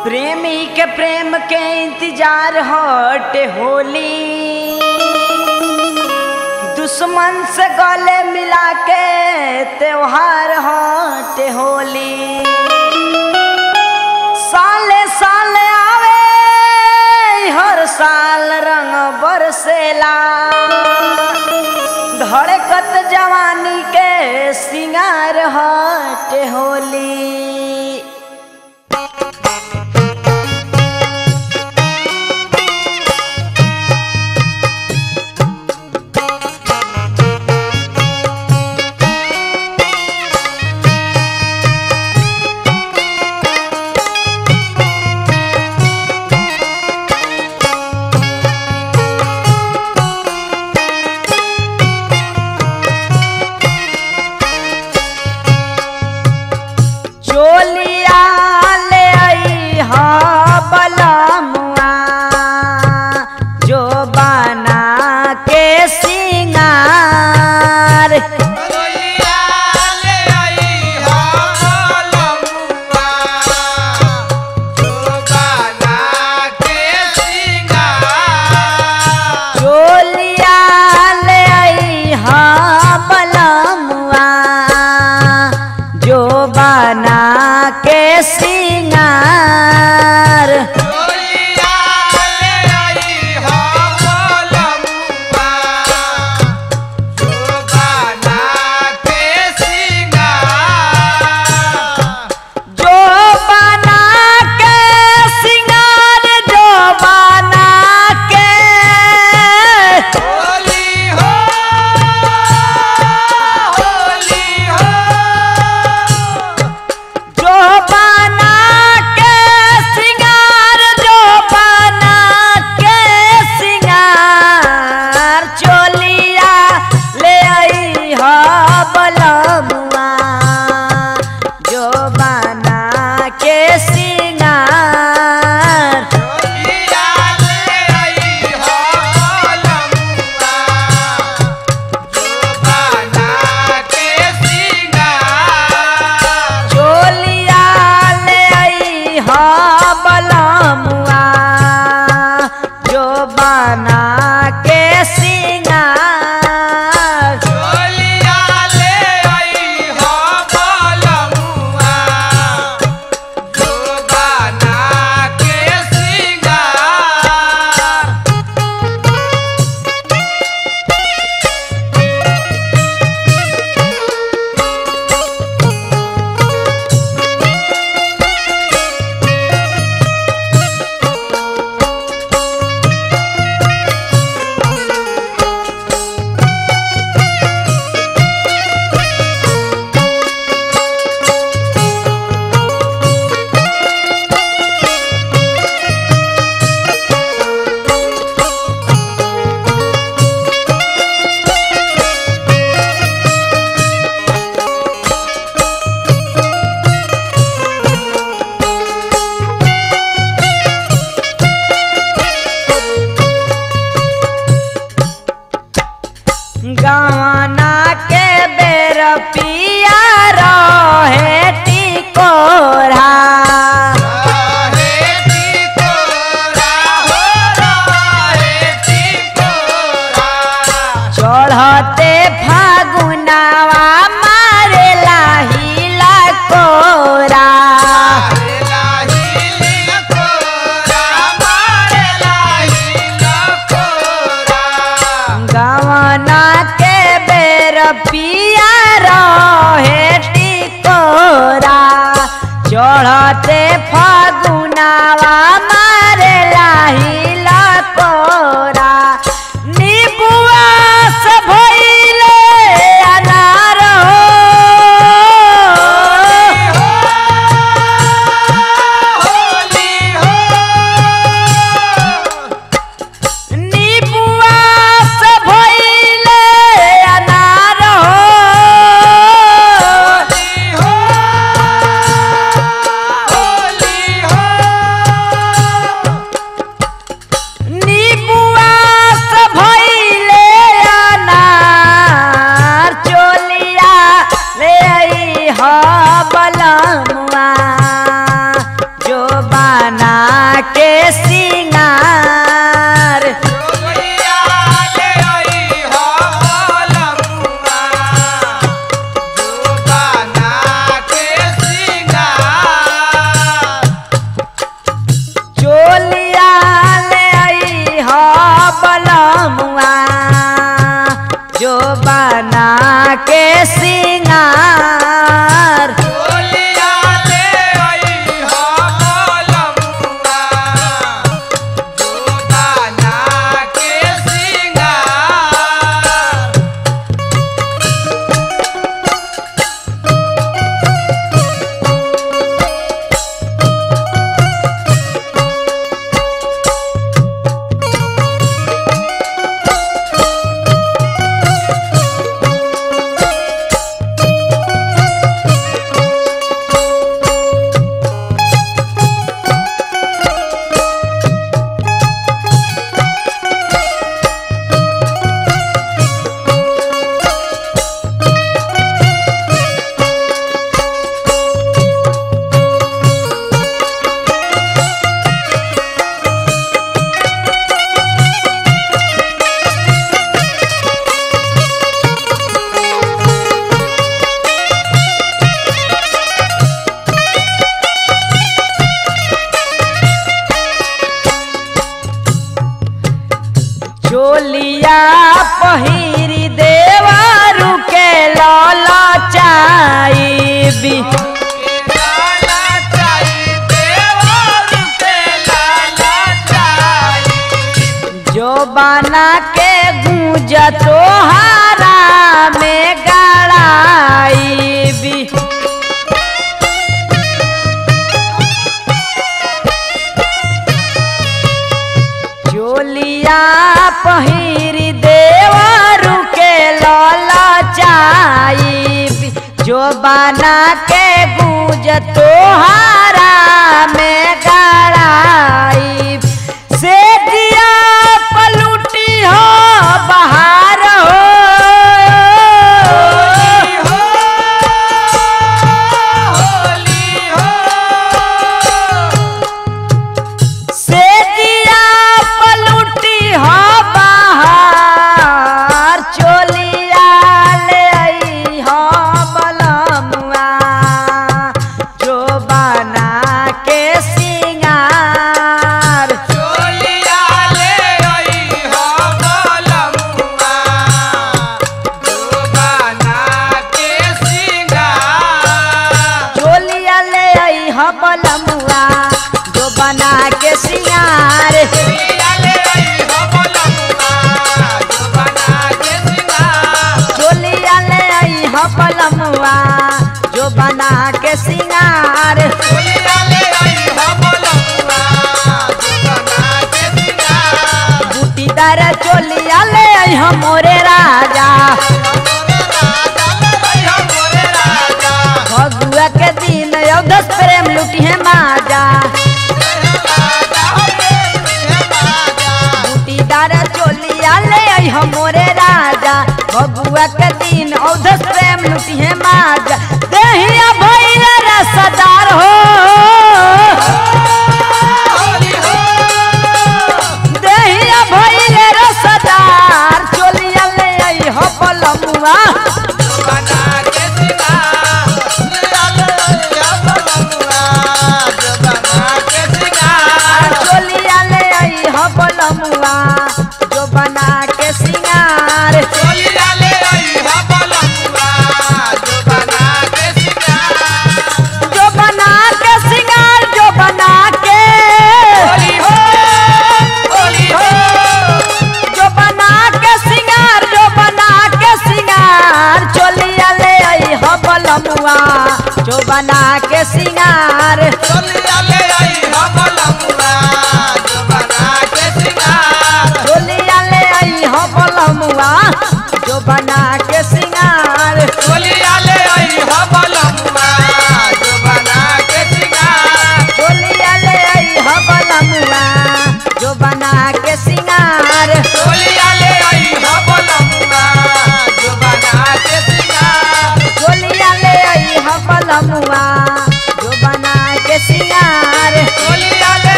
प्रेमी के प्रेम के इंतजार हट होली दुश्मन से गले मिला के त्योहार हट होली साले साले आवे हर साल रंग बरसेला धड़कत जवानी के सिंगार हट होली चोलिया ले आई हा बलमुआ जो बना के सिंगार चोलिया ले आई हा लमुआ जो बना के सिंगार चोलिया ले आई हा बलमुआ जो बना के सिंगार चोलिया ले आई हा लमुआ जो बना के सिंगार जो बना के सिंगार जो बना के होली हो होली हो जो बना के सिंगार जो बना के सिंगार चोलिया ले आई हा बलमुआ जो बना के सिंगार चोलिया ले आई हा लमुआ जो बना के सिंगार चोलिया ले आई हा बलमुआ जो बना के सिंगार चोलिया ले आई हा लमुआ जो बना के सिंगार गवाना के बेर पिया रहे टिकोरा रहे टिकोरा हो रहे टिकोरा चढ़ते फागुनावा मारेला हिला कोरा मारेला हिल कोरा मारेला हिल कोरा गवाना के बेर पिया रहे टिकोरा चढ़ते फागुनावा मारेला हिला कोरा नीबुआ से भइले अनार होली हो नीबुआ से भइले अनार होली हो होली हो पहिरी देवरु के लल चाइबी लाला चाई देवर के लाला चाई जो बना के गूंज तोहारा में गड़ाइबी चोलिया पहिरी देवरु के लल चाइबी जो बना के गूंज तोहारा में गड़ाइब से दिया पलूटी हो बाहर हो होली हो से दिया पलूटी हो बाहर चोलिया ले आई हो बलमुआ जो बना के सिंगार चोलिया ले आई हो बोलमुआ जुबाना के सिंगार चोलिया ले आई हो बलमुआ जो बना के सिंगार चोलिया ले आई हो बोलमुआ जुबाना के सिंगार चोलिया ले आई हो बलमुआ जो बना के सिंगार चोलिया ले आई हो बोलमुआ जुबाना के सिंगार बूटीदार चोलिया ले आई हो मोरे राजा फगुआ के दिन अवधस प्रेम लुटी है माजा बूटीदार चोलिया ले आई हो मोरे राजा फगुआ के दिन अवधस प्रेम लुटी है माजा देहिया भैया रसदार हो देहिया भैया रसदार चोलिया ले आई हो पलमुआ चोलिया ले आई हो पलमुआ